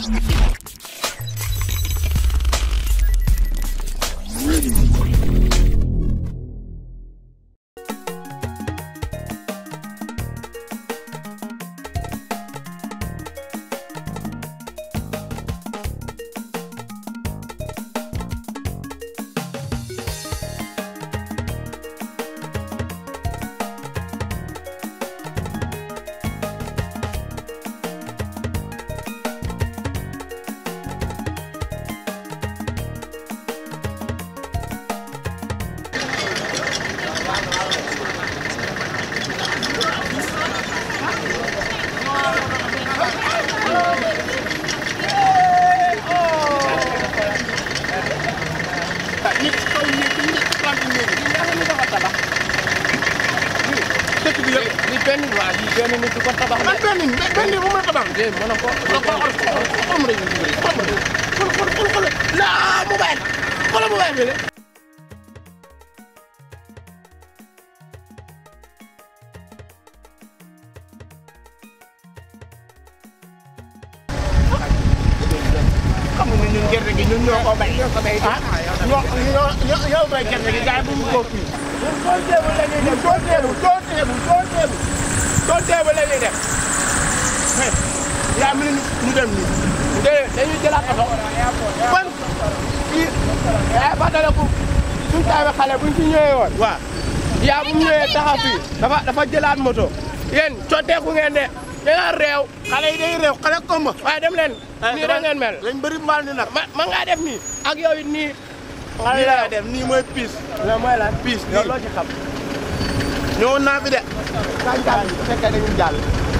dëkk bi yëpp li benn waa li benn nit du ko tabax man benn nit benn nit bu ma tabax de mën na ko xool ma rek xool ma rek xool xool xool xool la mobile xoolal mobile bi de xam nga ñun gerte gi ñun ñoo ko bay ñoo ko bay ah ñoo ñoo ñoo ñoo bay gerte gi gars yi bu ñu ko fii ñun tool teebu la ñuy def tool teebu tool teebu tool teebu tool teebu la ñuy def yaa mel ni ñu dem nii de dañuy jëlaat oto kon fii yaa fàttaliku suñu taawee xale buñ fi ñëwee woon waaw yaa bu mu ñëwee taxaw fii dafa dafa jëlaat moto yéen cooteeku ngeen de da nga réew xale yi day réew xale komba waaye dem leen nii da ngeen mel lañ bëri mbaal ni nag ma ma ngaa def nii ak yow it nii xale laa def nii mooy piis loolu mooy lan piis yow nii loo ci xam ñëwoon naa fi de kañ jàll bu fekkee dañuy jàll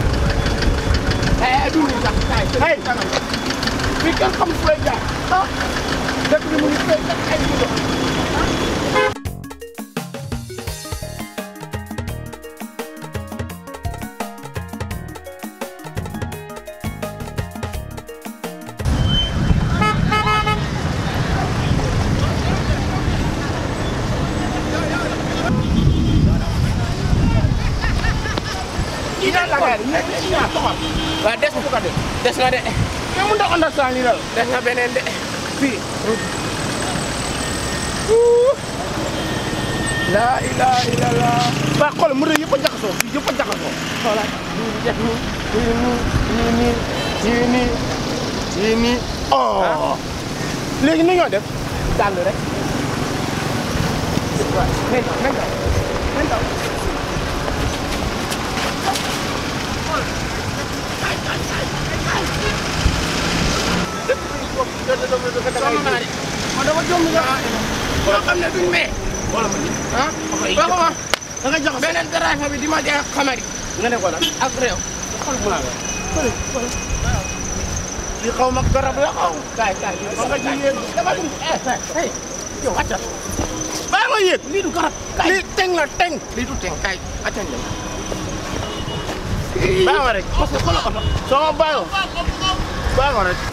eh du nii sax kaay hey fii kenn xam fu lay jaar ah dëkk bi mu ngi fay ay moto kii ñaan la gaari ñaan ñaan soxal waaw des na de des na de mais mun na understand lii la des na beneen de fii la ilaha illallah waa xool mu yëpp a jaxasoo fii yëpp a jaxasoo xoolal ñu def nii nii nii nii nii nii nii nii oh léegi ni ñoo def dàll rek waaw nañ daw nañ daw nañ daw sama maa de ma dama jom nga boo xam ne duñ mee wala ma ni ah boo ko wax da nga jaxasoo beneen driver bi di ma jeex xamari nga ne ko lan ak réew xool mu naa la li xaw ma garab la xaw kaay kaay ma nga ci yéeg dama dum eh hey yow wàccal baa ma yéeg lii du garab kaay lii teng la teng lii du teng kaay wàccal ñëw baa ma rek parce que xoolal oto soo ma bàyyoo baa ma rek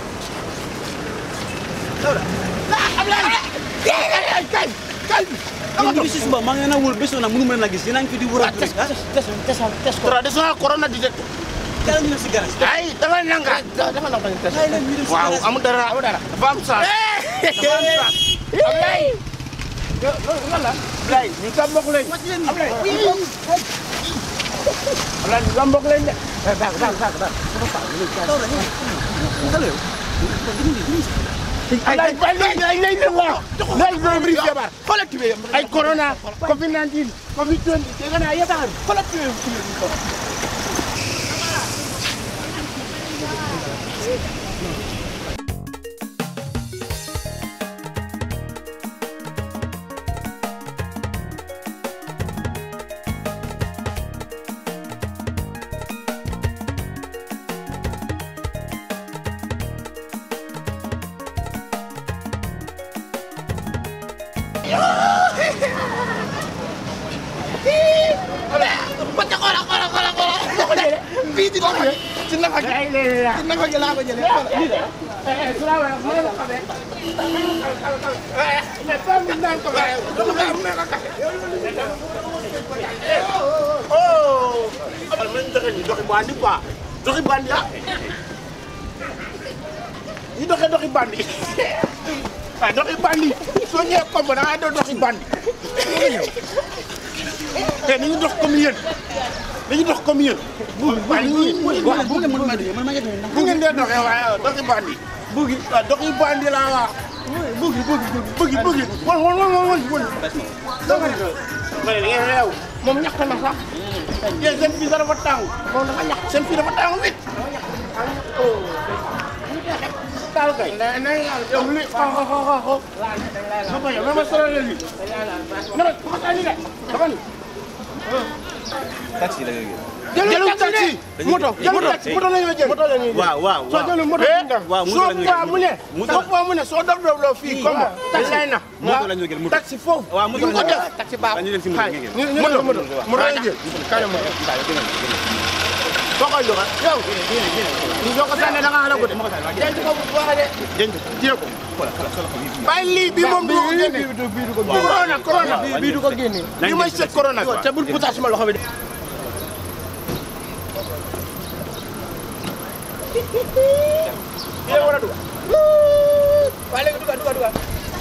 kaay kaay kaay yéen ñu ngi si suba maa ngi leen a wóor bés na mënu ma leen a gis yéen a ngi fi di wóor a tes tes tes tes tes ko traditional corona detector kala ñu dem si garage ay dama nanga dafa la bañ tes kaay leen ñu dem si waaw garage amul dara amul dara dafa am saas dafa am saas Ablaye lan la Ablaye ñu sa mbokk lañ Ablaye Ablaye ñu sa mbokk lañ de baax baax baax baax taw la xale yow ay ay ay ay ay ay waaw lay do bri jabar xoolal tubé yam ay corona covid 19 covid 20 dégg naa yëpp xoolal tubé yam Baca kola kola kola kola. Fii di nafa ci nafa gi. Ci nafa gi laa ko jëlee. eh sura ma la xamé Mais pas mi naan ko ba. Dama ko am ko kafe. Oh. Abal man joxe ni joxe bandi quoi. Joxe bandi ah. ñu doxee doxi bandi waaw doxi bandi soo ñëwee komb da ngaa doon doxi bandi te nañu dox comme yéen dañu dox comme yéen waaw ñu waaw bu ngeen mën ma man ma ngi ndax bu ngeen dee doxee waaye doxi bandi bugi waaw doxi bandi laa wax bugi bugi bugi bugi won won won won won dama ne ma ne ngeen réew moom ñax na sax yéen seen fii dafa tàng moom dafa ñax seen fii dafa tàng wit taal kay na na yow li xaw xaw xaw xaw xaw ma bañ a ma ma solo leen li na ma ko tani de dafa ni taxi la ngay jëlul taxi moto jëlul taxi moto la ñuy jël moto la ñuy jël waaw waaw soo jëlul moto la ñuy dem waaw moto soo la ñuy poids jël mu ne moto soo la- poids mu ne soo dof dof dof fii comme taxi lay na moto la ñuy jël moto taxi foofu waaw moto ñu la ko ñuy def jël. taxi baax ñu leen si moto ngeen ñu ñu moto moto moto la ñuy jël kaale moto soo koy joxe yow ñu soo ko sànnee da nga xala ko de denc ko bu baax de denc téye ko bàyyi lii bii moom du ko génne corona corona bii du ko génne li may seet corona te bul putaa suma loxo bi de Iya, wala duga. Wala duga duga duga.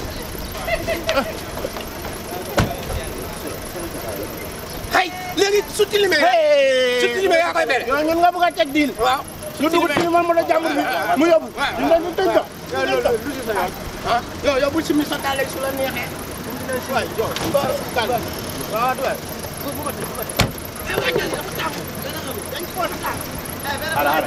Hay, léegi su tilimee. su tilimee yaa koy bere. ñun nga bëgg a teg diil. waaw lu dugg ci man mën a jàmbur bi mu yóbbu. ñu ne ñu tëj ko. ah yow yow bul simi sa daal su la neexee. waay yow waaw kàll. waaw dugal. bu bu ko teg bu ko teg. eh waa jël dafa tàng. dañ ko war a tàng. Ara ara.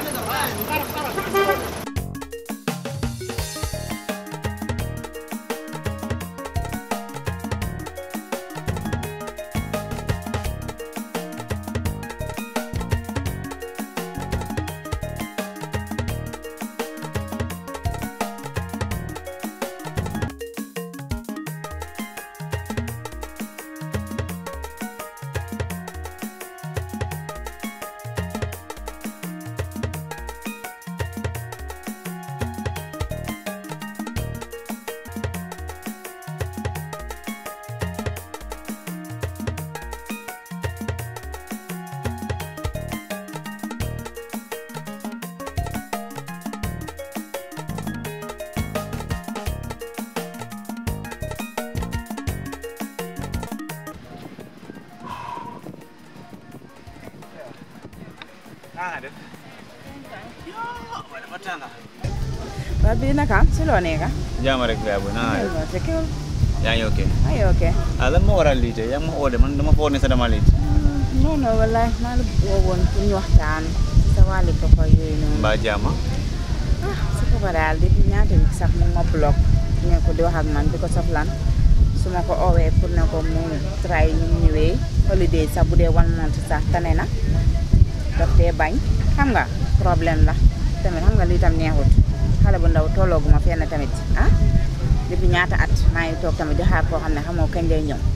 Ah, def. Yo, dafa tàng. waa bii naka si loo nekk Jaama rek yaa bu naa ah te kewul yaa ngi ok. ay ok ah lan moo waral lii tey yaa ngi ma oo de man dama foog ne sa dama lii. non non wallaay maa la woowoon pour ñu waxtaan ci sa wàllu papa yooyu noonu mbaa jaama. ah sa papa daal depuis ñaata wi sax mu ma block ne ko di wax ak man di ko soxlan su ma ko oowee pour ne ko mu try ñu ñëwee holiday sax bu dee one month sax tane na daf dee bañ xam nga problème la tamit xam nga lii tam neexut xale bu ndaw tollooguma fenn tamit ah depuis ñaata at maa ngi toog tamit di xaar koo xam ne xamoo kañ lay ñëw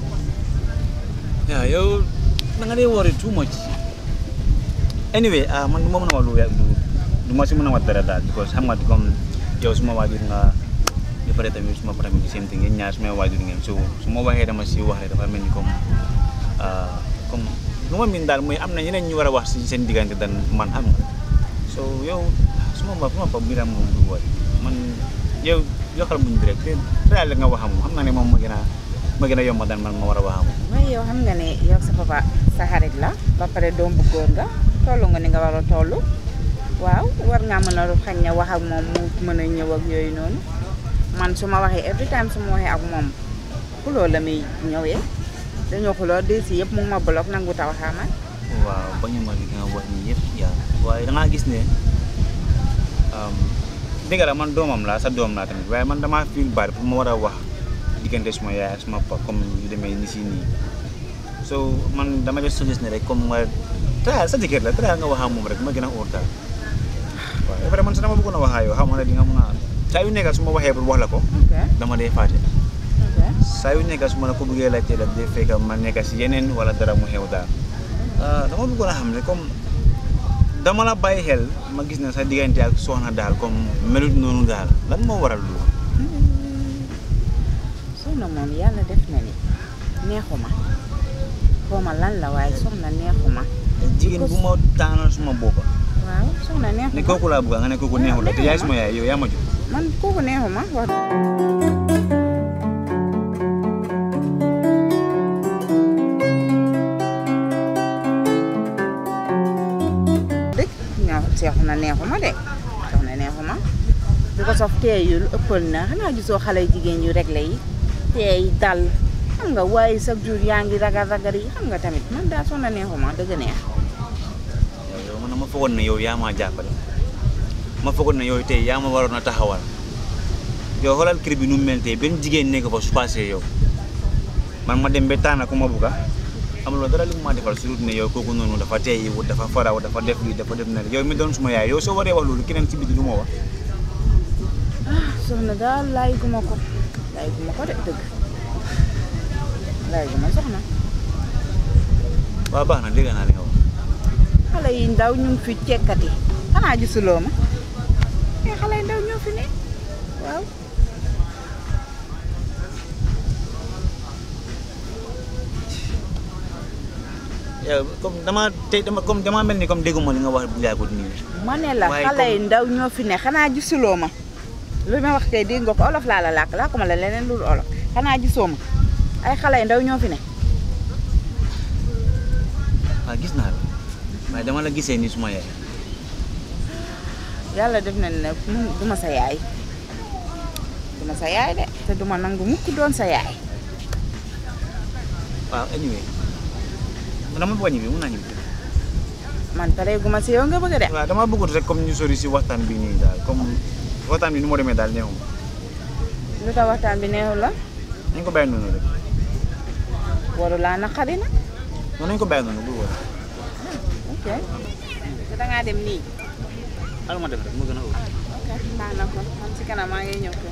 yaa yow da nga dee worry too much. anyway ah man du ma mën a wax lu ya- lu du ma si mën a wax dara daal because xam nga comme yow suma waajur nga ba pare tamit suma papa tamit di same thing ngeen ñaar suma waajur ngeen so su ma waxee dama si wax rek dafa mel ni comme ah comme lu ma miin daal mooy am na ñeneen ñu war a wax si seen diggante dan man xam nga so yow suma ma suma papa bi daal moom du worry man yow yokkal muñ bi rek te daal nga wax moom xam nga ne moom ma gën a ma gën a yomb daan man ma war a wax moom mooy yow xam nga ne yow sa papa sa xarit la ba pare doom bu góor nga tollu nga ni nga war a toll waaw war ngaa mën a xañ ne wax ak moom mu mën a ñëw ak yooyu noonu man su ma waxee every time su ma waxee ak moom xuloo la muy ñëwee dañoo xuloo di si yëpp mu ngi ma block nangu taw xaamal waaw bañu ma li nga wax nii yëpp yaa waaye da ngaa gis ne dëgg la man doomam laa sa doom laa tamit waaye man damaa feel bad pour ma war a wax diggante suma yaay ak suma papa comme yu demee ni si nii so man dama def suggest ne rek comme nga tayal sa jëkkër la tayal nga wax ak moom rek ma gën a óor daal waaw ba pare man sax dama bëggoon a wax ak yow xam nga ne di nga mun a saa yu nekk su ma waxee pour wax la ko ok dama dee fàtte ok saa yu nekk su ma la ko bëggee laajte daf dee fekk ma nekk si yeneen wala dara mu xew daal ah dama bëggoon a xam ne comme dama la bàyyi xel ma gis ne sa diggante ak soxna daal comme melut noonu daal lan moo waral loolu. soxna moom yàlla def na ni neexuma xaw ma lan la waaye soxna neexuma jigéen bu ma taanal suma boppa waaw soxna ne neexuma kooku laa bëgg nga ne kooku neexul la te yaay suma yaay yow yaa ma jur man kooku neexuma wax dëgg ñoo soxna neexuma de soxna neexuma bi ko sof teeyul ëppal na xanaa gisoo xale jigéen yu réglé yi teey dal xam nga waaye chaque jour yaa ngi ragal ragal yi xam nga tamit man daal soxna neexuma dëgg neex yow yow man ma foogoon ne yow yaa maa jàppale ma foogoon ne yow tey yaa ma waroon a taxawal yow xoolal kër bi nu mu mel tey benn jigéen nekk fa su passé yow man ma dem ba tànn ku ma bugga amuloo dara li mu ma defal surtout ne yow kooku noonu dafa tey wut dafa faraw dafa def lii dafa def na yow mi doon suma yaay yow soo waree wax loolu keneen ci biti lu ma wax soxna daal laay guma ko laay guma ko de dëgg laay guma soxna waaw baax na dégg naa li nga wax xale yi ndaw ñu ngi fi cekkati xanaa gisuloo ma mais xale yi ndaw ñoo fi ne waaw yow comme dama tey dama comme dama mel ni comme dégguma li nga wax bu yàggut nii ma ne la Waaye xale yi comme- ndaw ñoo fi ne xanaa gisuloo ma lu ma wax tey dégg nga ko olof laa la làkk làkk ma la leneen lu dul olof xanaa gisoo ma ay xale yi ndaw ñoo fi ne waaw gis naa la waaye dama la gisee ni suma yaay yàlla def na ne mun du ma sa yaay du ma sa yaay de te du ma nangu mukk doon sa yaay waaw anyway man dama bëgg a ñibbi mun naa ñibbi man pare gu ma si yow nga bëgg a dem waaw dama bëggut rek comme ñu sori si waxtaan bi nii daal comme waxtaan bi ni mu demee daal neexuma lu tax waxtaan bi neexul la nañ ko bàyyi noonu rek waru laa naqari na non nañ ko bàyyi noonu bul wóor ok te dangaa dem nii al ma def rek mu gën a wóor ok baax na ko man si kanam maa ngi ñëw ko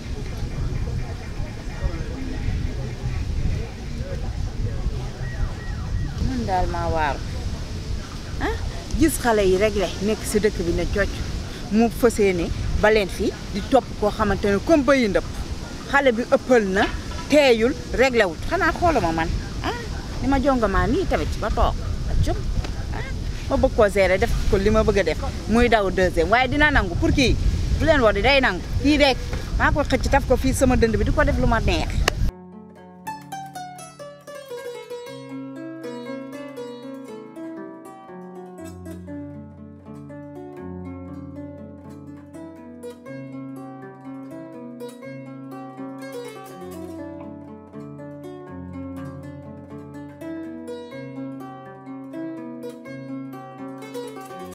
man daal maa waaru ah gis xale yi réglé nekk si dëkk bi ne cocc mu fësee ne ba leen fii di topp koo xamante ne comme bayi ndëpp xale bi ëppal na teeyul réglé wut xanaa xooluma man ah ni ma jongamaa nii tamit ba toog ak jom ah ma bëgg koo gérer def ko li ma bëgg a def muy daw deuxième waaye dina nangu pour kii bu leen war di day nangu kii rek maa ko xëcc taf ko fii sama dënd bi di ko def lu ma neex